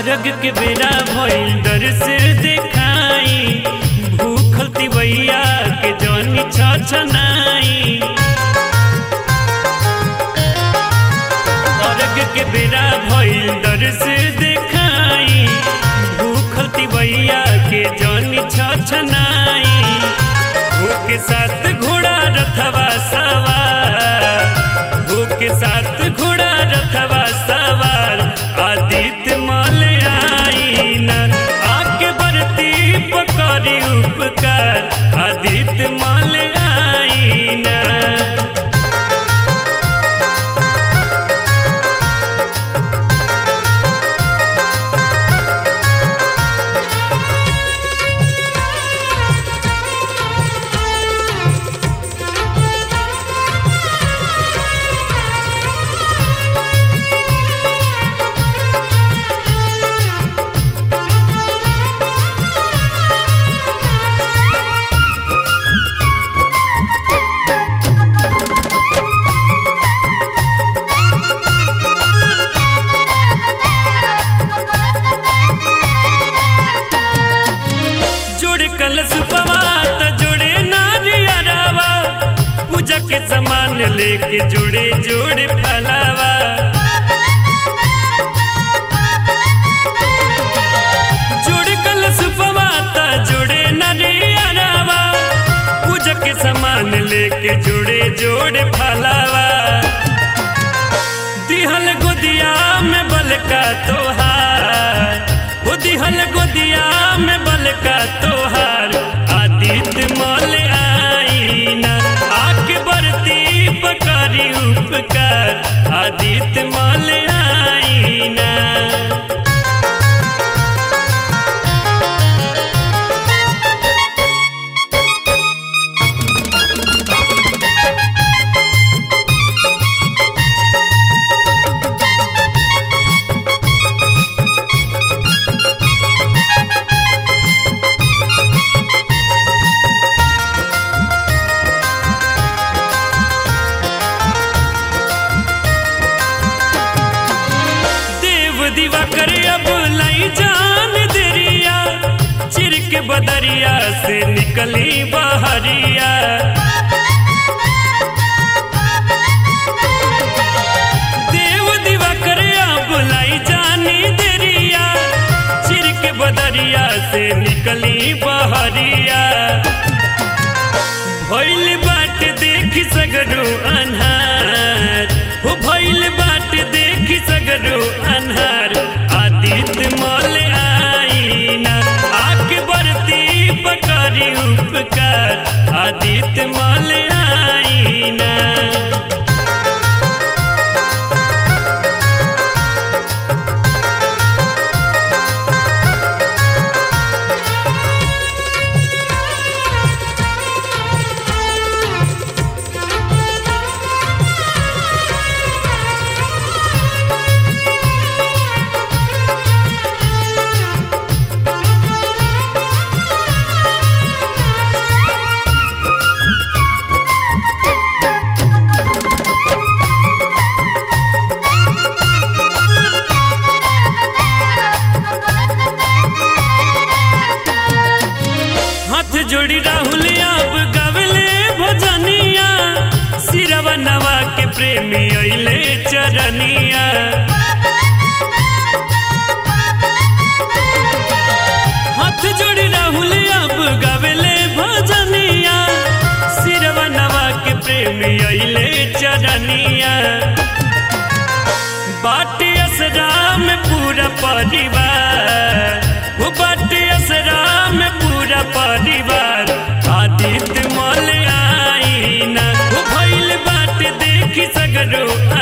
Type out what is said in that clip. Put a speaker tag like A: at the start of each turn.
A: अरग के बेरा भइल डर से देखाई भूखल तिवैया के जनी छछनाई अरग के बेरा भइल डर से देखाई भूखल तिवैया के जनी छछनाई भूख साथ घोड़ा रथवा सवार भूख साथ घोड़ा रथवा सवार आदित्य मल आईन आके बरती पकड़ी उपकार आदित्य मल आईन जोड़े कलश पवात जोड़े नारियरावा पूजा के सामान लेके जोड़े जोड़े फलावा जोड़े कलश पवात जोड़े नारियरावा पूजा के सामान लेके जोड़े जोड़े फलावा दिहल गोदिया में बलका तोहार वो दिहल गोदिया में बलका तोहार आदित्य मल आईना आके बरती पकड़ी उपकार आदित्य मल आईना देव दीवा करे अब लाई जान देरिया चिर के बदरिया से निकली बहरिया देव दीवा करे अब लाई जानी देरिया चिर के बदरिया से निकली बहरिया भइल बाट देखी सगरो अन्हार हो भइल बाट देखी सगरो अन्हार आदित्य मल आईना आके बरती पकड़ी उपकार आदित्य मल आईना हाथ जोड़ी राहुल अब गवले भजनिया सिरवा नवा के प्रेमी अइले चरनिया हाथ जोड़ी राहुल अब गवले भजनिया सिरवा नवा के प्रेमी अइले चरनिया बाटे असरा में पूरा परिवार वो बाटे असरा में पूरा परिवार आदित्य मल आईना वो भइल बाटे देखी सगरो